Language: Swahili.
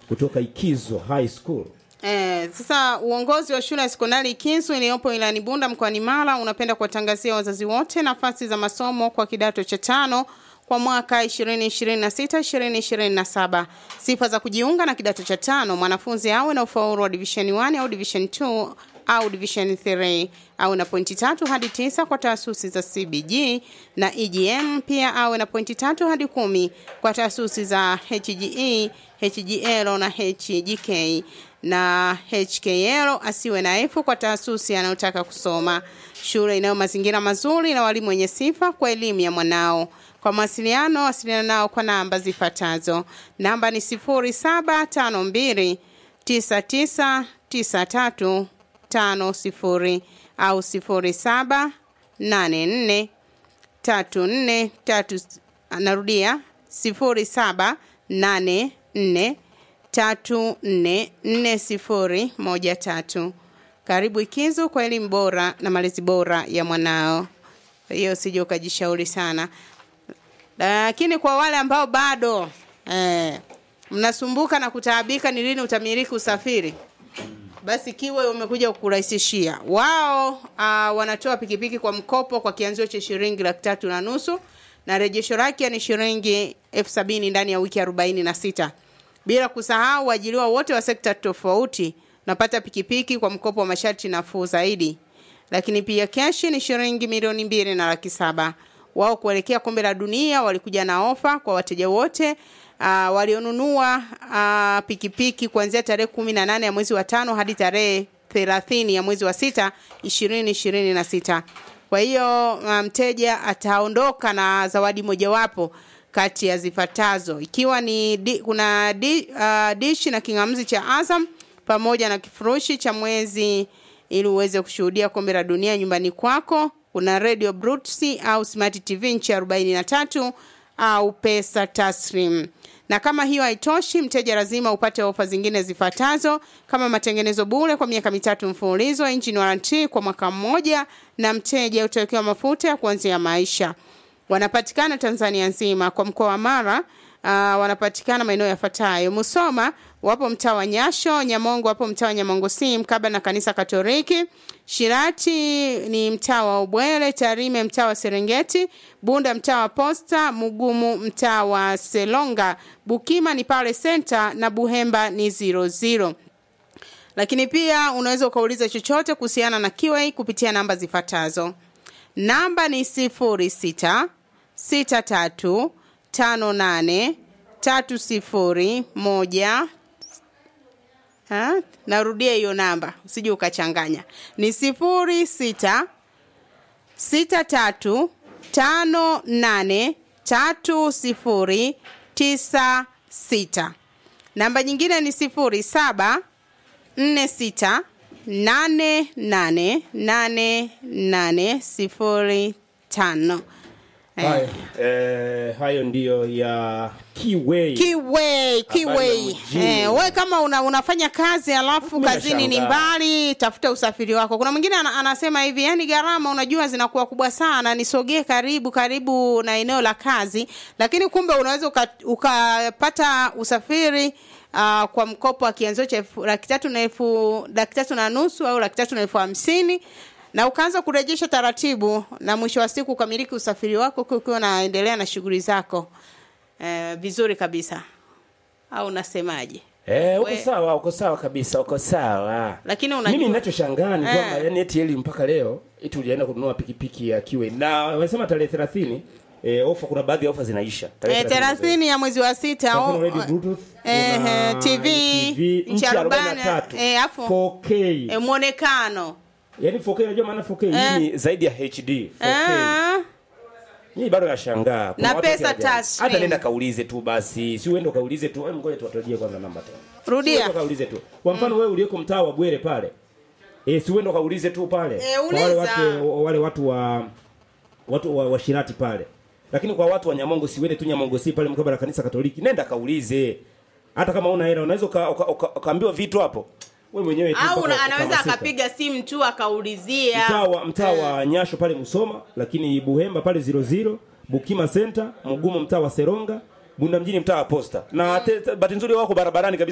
kutoka Ikizo High School. Eh, sasa uongozi wa shule ya sekondari Ikinsu iliyopo wilayani Bunda mkoani Mara unapenda kuwatangazia wazazi wote nafasi za masomo kwa kidato cha tano kwa mwaka 2026 2027. Sifa za kujiunga na kidato cha tano: mwanafunzi awe na ufaulu wa division 1 au division 2 au division 3 au na pointi tatu hadi tisa kwa taasisi za CBG na EGM. Pia awe na pointi tatu hadi kumi kwa taasisi za HGE, HGL na HGK na HKL. Asiwe na F kwa taasisi anayotaka kusoma. Shule inayo mazingira mazuri na walimu wenye sifa kwa elimu ya mwanao. Kwa mawasiliano, wasiliana nao kwa namba zifuatazo. Namba ni 0752 9993 tano sifuri au sifuri saba nane nne tatu nne tatu narudia sifuri saba nane nne tatu nne nne sifuri moja tatu. Karibu Ikizu kwa elimu bora na malezi bora ya mwanao. Hiyo sije ukajishauri sana, lakini kwa wale ambao bado eh, mnasumbuka na kutaabika ni lini utamiliki usafiri basi kiwe umekuja kukurahisishia wao. Uh, wanatoa pikipiki kwa mkopo kwa kianzio cha shilingi laki tatu na nusu na rejesho lake ni shilingi elfu sabini ndani ya wiki arobaini na sita bila kusahau waajiriwa wote wa sekta tofauti napata pikipiki kwa mkopo wa masharti nafuu zaidi, lakini pia keshi ni shilingi milioni mbili na laki saba. Wao kuelekea kombe la dunia walikuja na ofa kwa wateja wote uh, walionunua uh, pikipiki kuanzia tarehe kumi na nane ya mwezi wa tano hadi tarehe thelathini ya mwezi wa sita ishirini ishirini na sita. Kwa hiyo mteja um, ataondoka na zawadi mojawapo kati ya zifuatazo ikiwa ni di, kuna di, uh, dishi na kingamzi cha Azam pamoja na kifurushi cha mwezi ili uweze kushuhudia kombe la dunia nyumbani kwako. Kuna radio Brutsi au smart TV nchi arobaini na tatu au pesa taslim. Na kama hiyo haitoshi, mteja lazima upate ofa zingine zifuatazo kama matengenezo bure kwa miaka mitatu mfululizo, engine warranty kwa mwaka mmoja, na mteja utawekewa mafuta ya kuanzia maisha. Wanapatikana Tanzania nzima. Kwa mkoa wa Mara uh, wanapatikana maeneo yafuatayo: Musoma wapo mtaa wa Nyasho, Nyamongo wapo mtaa wa Nyamongo si mkaba na kanisa Katoliki, Shirati ni mtaa wa Ubwele, Tarime mtaa wa Serengeti, Bunda mtaa wa Posta, Mugumu mtaa wa Selonga, Bukima ni pale Center na Buhemba ni zero zero. Lakini pia unaweza ukauliza chochote kuhusiana na QA kupitia namba zifuatazo. Namba ni sifuri sita sita tatu tano nane tatu sifuri moja ha? Narudia hiyo namba usije ukachanganya, ni sifuri sita sita tatu tano nane tatu sifuri tisa sita. Namba nyingine ni sifuri saba nne sita nane nane nane nane sifuri tano. Hayo, eh, hayo ndiyo ya Kiway. Kiway, Kiway. mjini. Eh, we kama una, unafanya kazi alafu Mimi kazini ni nashangaa. mbali, tafuta usafiri wako. Kuna mwingine ana, anasema hivi, yani gharama unajua zinakuwa kubwa sana, nisogee karibu karibu na eneo la kazi, lakini kumbe unaweza uka- ukapata usafiri uh, kwa mkopo wa kianzio cha elfu- laki tatu na elfu laki tatu na nusu au laki tatu na elfu hamsini na ukaanza kurejesha taratibu, na mwisho wa siku ukamiliki usafiri wako huku ukiwa unaendelea na shughuli zako eh, vizuri kabisa au unasemaje? Eh, uko We- sawa, uko sawa kabisa, uko sawa. Lakini unajua Mimi ninachoshangaa ni Eh. kwamba yani eti eli mpaka leo eti ulienda kununua pikipiki ya Kiway na wamesema tarehe 30 eh, ofa kuna baadhi ya ofa zinaisha. eh, thelathini ya mwezi wa sita Kwa mfano au- radio Bluetooth, eh, kuna eh, TV, TV inchi inchi arobaini, 43, eh, afu- 4K. eh, mwonekano Yaani 4K unajua maana 4K Eh. hii ni zaidi ya HD. 4K. Ah, Mimi bado nashangaa. Kuna Na watu pesa wakiajabu. taslim. Hata nenda kaulize tu basi. Si uende kaulize tu. Hebu ngoja tuwatajie kwanza namba tena. Rudia. Si uende kaulize tu. Kwa mfano wewe uliyeko mtaa wa Bwere pale. Eh, si uende kaulize tu pale. Eh, Kwa wale uliza. watu wale watu wa watu wa, wa Shirati pale. Lakini kwa watu wa Nyamongo si uende tu Nyamongo si pale mkabala na kanisa Katoliki. Nenda kaulize. Hata kama una hela unaweza uka- uka- uka- ukaambiwa vitu hapo. Wewe mwenyewe tu au mpaka una- anaweza ukahamasika. akapiga simu tu akaulizia mtaa wa mtaa wa Nyasho pale Musoma, lakini Buhemba pale 00, Bukima Center, Mugumu mtaa wa Seronga, Bunda mjini mtaa wa Posta. Na te- te- bahati nzuri wako barabarani kabisa